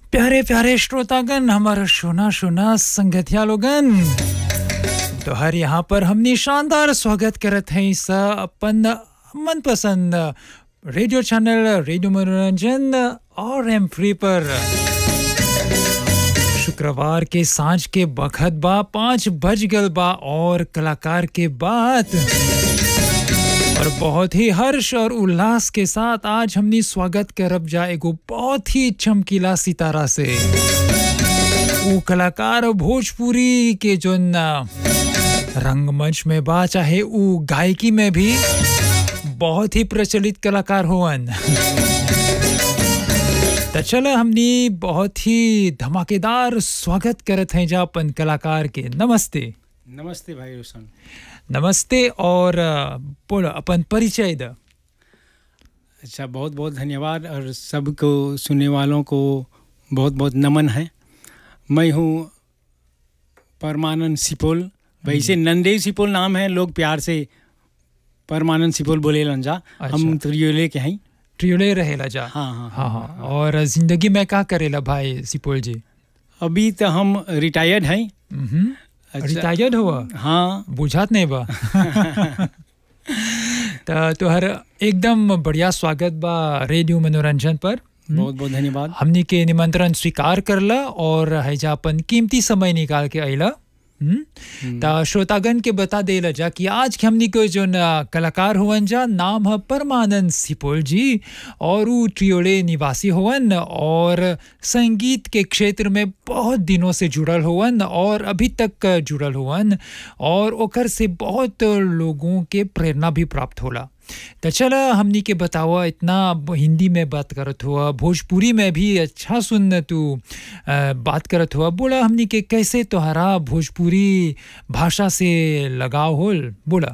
प्यारे प्यारे श्रोतागण हमारा सोना सोना संगतिया लोगन तो हर यहाँ पर हमने शानदार स्वागत करत हैं इस अपन मनपसंद रेडियो चैनल रेडियो मनोरंजन और एम फ्री पर शुक्रवार के सांझ के बखत बा पाँच बज गल बा और कलाकार के बात और बहुत ही हर्ष और उल्लास के साथ आज हमने स्वागत करब जा एगो बहुत ही चमकीला सितारा से वो कलाकार भोजपुरी के जो रंगमंच में बा चाहे वो गायकी में भी बहुत ही प्रचलित कलाकार होवन तो चलो हमने बहुत ही धमाकेदार स्वागत करत हैं जा अपन कलाकार के नमस्ते नमस्ते भाई रोशन नमस्ते और अ, बोलो अपन परिचय द अच्छा बहुत बहुत धन्यवाद और सबको सुनने वालों को बहुत बहुत नमन है मैं हूँ परमानंद सिपोल वैसे नंदेव सिपोल नाम है लोग प्यार से परमानंद सिपोल बोले लंजा हम अच्छा। त्रियोले के हैं ट्रियोले रहेला जा हाँ हाँ हाँ हाँ और जिंदगी में क्या करेला भाई सिपोल जी अभी तो हम रिटायर्ड हैं हम्म, अच्छा। रिटायर्ड हुआ हाँ बुझात नहीं बा तो तोहर एकदम बढ़िया स्वागत बा रेडियो मनोरंजन पर बहुत बहुत धन्यवाद हमनी के निमंत्रण स्वीकार करला और हैजा अपन कीमती समय निकाल के अइला हम्म? त श्रोतागण के बता देला जा कि आज के हमनी के जो कलाकार हुवन जा नाम है परमानंद सिपोल जी और उ ट्रियोले निवासी हुवन और संगीत के क्षेत्र में बहुत दिनों से जुड़ल हुवन और अभी तक जुड़ल हुवन और ओकर से बहुत लोगों के प्रेरणा भी प्राप्त होला तो चला हमनी के बतावा इतना ब- हिंदी में बात करत हुआ भोजपुरी में भी अच्छा सुन तू अ, बात करत हुआ बोला हमनी के कैसे तोहरा भोजपुरी भाषा से लगाव होल बोला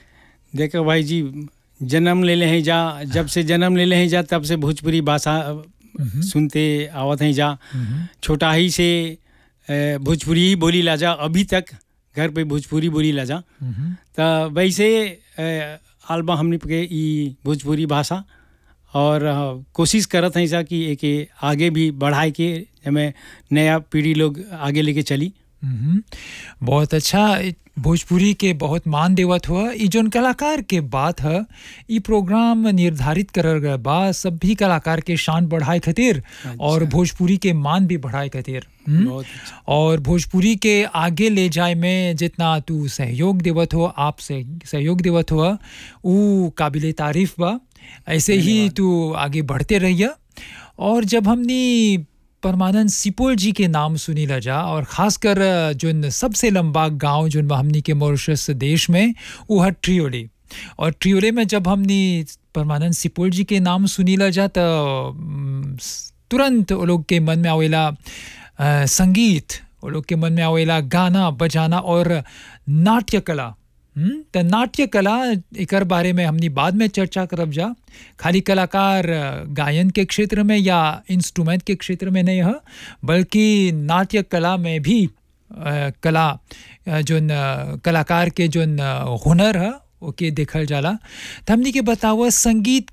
देखो भाई जी जन्म ले ले हैं जा जब से जन्म ले ले हैं जा तब से भोजपुरी भाषा सुनते आवत हैं जा छोटा ही से अ, भोजपुरी ही बोली ला जा अभी तक घर पे भोजपुरी बोली ला जा हम्म, तो वैसे अ, आलबा हमने के ई भोजपुरी भाषा और अ, कोशिश करत हैं जा कि एके आगे भी बढ़ाए के हमें नया पीढ़ी लोग आगे लेके चली हम्म, बहुत अच्छा इ- भोजपुरी के बहुत मान देवत हुआ ई जोन कलाकार के बात है ई प्रोग्राम निर्धारित करल गए बा सभी कलाकार के शान बढ़ाए खातिर और भोजपुरी के मान भी बढ़ाए खातिर हम्म? बहुत अच्छा और भोजपुरी के आगे ले जाए में जितना तू सहयोग देवत हो आप से सहयोग देवत हो ऊ काबिल तारीफ बा ऐसे ही तू आगे बढ़ते रहिए और जब हमनी परमानंद सिपोल जी के नाम सुनी ला जा और खासकर जोन सबसे लंबा गांव जोन बा हमनी के मॉरिशस देश में वो है ट्रियोले और ट्रियोले में जब हमनी परमानंद सिपोल जी के नाम सुनी ला जा तो हम्म, तुरंत वो लोग के मन में आवेला अ, संगीत वो लोग के मन में आवेला गाना बजाना और नाट्य कला हम्म, त नाट्य कला एकर बारे में हमनी बाद में चर्चा करब जा खाली कलाकार अ, गायन के क्षेत्र में या इंस्ट्रूमेंट के क्षेत्र में नहीं है बल्कि नाट्य कला में भी अ, कला अ, जोन अ, कलाकार के जोन अ, हुनर है ओके देखल जाला त हमनी के बतावा संगीत